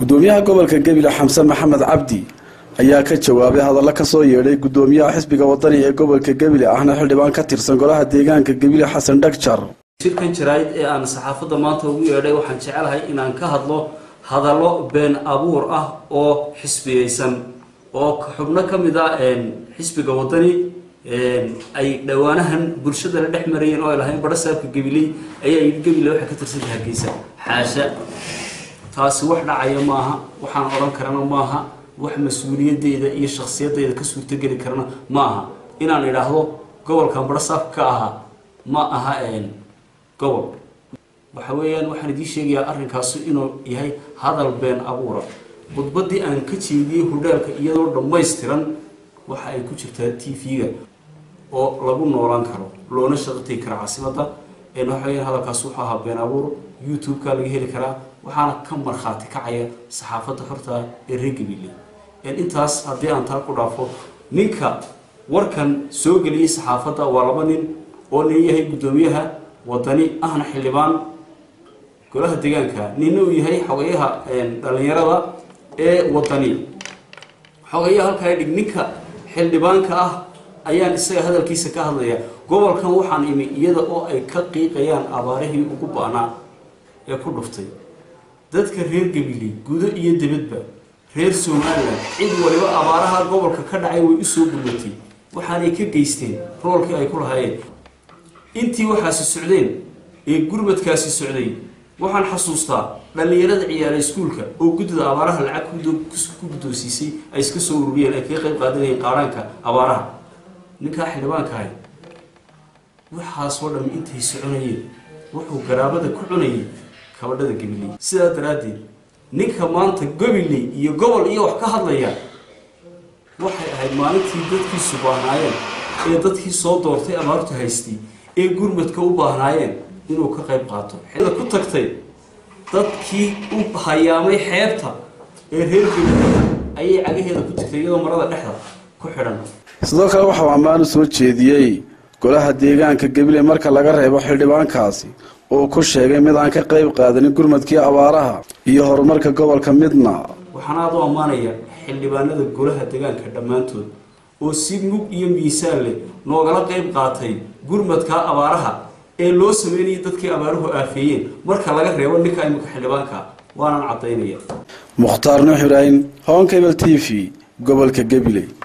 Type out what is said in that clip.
gudoomiyaha gobolka gebile xamse maxamed cabdi ayaa ka jawaabay hadallo kasoo yeedhay gudoomiyaha xisbiga wadani ee gobolka gebile ahna xildhibaan ka tirsan golaha deegaanka gebile xasan dhagjar shirkan jaraa'id ee aan saxaafadda maanta ugu yeedhay waxaan jecelahay inaan ka hadlo hadallo been abuur ah oo xisbiyeysan oo xubno ka mid a xisbiga wadani ay dhowaanahan bulshada la dhex marayeen oo ay lahayn badho saabka gabiley ayaa yidhi gebile waxay ka tirsantahay hargeysa xaasha taasi wax dhacaya maaha waxaan odhan karana maaha wax mas-uuliyadeyda iyo shaksiyadeyda ka suurtogeli karana ma aha inaan idhaahdo gobolkan badho saabka ka ahaa ma aha gobol waxa weeyaan waxaan idiin sheegayaa arrinkaasu inuu yahay hadal been abuura khudbaddii aan ka jeediyey hudheelka iyadoo dhammaystiran waxa ay ku jirtaa t v-ga oo lagu noolaan karo loona shaqategi kara caasimadda waxa weeyaan hadalkaas wuxuu ahaa been abuur youtube-ka laga heli karaa waxaana ka markhaati kacaya saxaafadda horta ee reer gabile intaas haddii aan taa ku dhaafo ninka warkan soo geliyey saxaafadda waa laba nin oo nin yahay guddoomiyaha wadani ahna xildhibaan golaha deegaanka nina uu yahay xogayaha dhalinyarada ee wadani xogayaha halkaa dhig ninka xildhibaanka ah ayaan isaga hadalkiisa ka hadlaya gobolkan waxaan imi iyada oo ay ka qiiqayaan abaarihii ugu ba-naa ee ku dhuftay dadka reer gabili gudo iyo dibadba reer somalilan cid waliba abaaraha gobolka ka dhacay way usoo gulmatay waxaanay ka geysteen roolkii ay ku lahaayeen intii waxaasi socdeen ee gurmadkaasi socday waxaan xasuustaa dhallinyarada ciyaara iskuulka oo guddida abaaraha lacag ku guddoonsiisay ay iska soo ururiyeen ay kaga qayb qaadanayeen qaadhaanka abaaraha ninkaa xildhibaankahay waxaasoo dham intay soconayeen wuxuu garaabada ku cunayay kabadhada gabiley sidaa daraaddeed ninka maanta gabiley iyo gobol iyo wax ka hadlaya waxay ahayd maalintii dadkiisu baahnaayeen ee dadkii soo doortay abaartu haystay ee gurmadka u baahnaayeen inuu ka qayb qaato xida ku tagtay dadkii u hayaamay xeebta ee reer gabiley ayay cagaheeda ku tagtay iyadoo marada dhexda ku xidhan sidoo kale waxauu ammaan u soo jeediyey golaha deegaanka gebile marka laga reebo xildhibaankaasi oo ku sheegay mid aan ka qayb qaadanin gurmadkii abaaraha iyo horumarka gobolka midna waxaan aada u ammaanaya xildhibaanada golaha deegaanka dhammaantood oo si mug iyo miisaan leh noogala qayb qaatay gurmadka abaaraha ee loo sameynayay dadkii abaaruhu aafeeyeen marka laga reebo ninka imika xildhibaanka waanan caddaynaya mukhtaar nuux ibraahim honkebel t v gobolka gebile